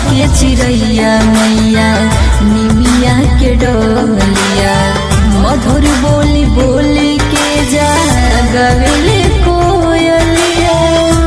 के चिड़ैया मैया निमिया के डोलिया मधुर बोली बोली के जा गवेले कोयलिया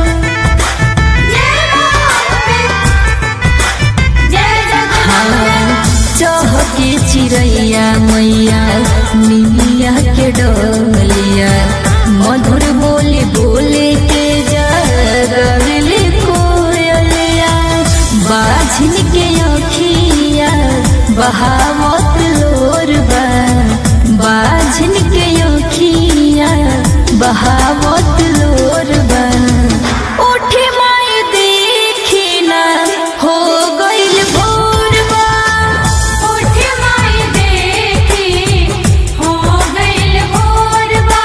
हाँ, चहके चिड़ैया मैया निमिया के डोलिया मधुर बोली बोले के जा गवेले कोयलिया बाझिन के अखिया बहावत लोरबा बाझिन के अखिया बहावत लोरबा उठे माई देखी ना हो गइल भोरबा उठे माई देखी हो गइल भोरबा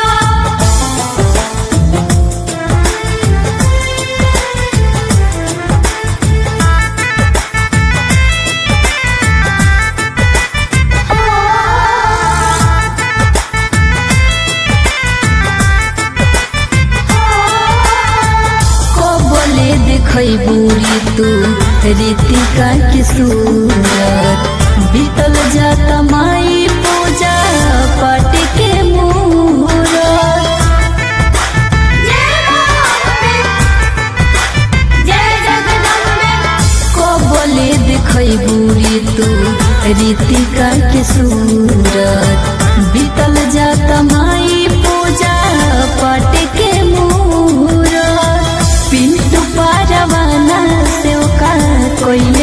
कबले देखै बुरी तू रीतिका के सूरत बीतल जाता माई पूजा पाठ के मुहूर्त जय जगदम्बे कबले देखै बुरी तू रीतिका के सूरत बीतल जाता माई पूजा पाठ के मुहूर्त पिंटू पारवाना से का कोई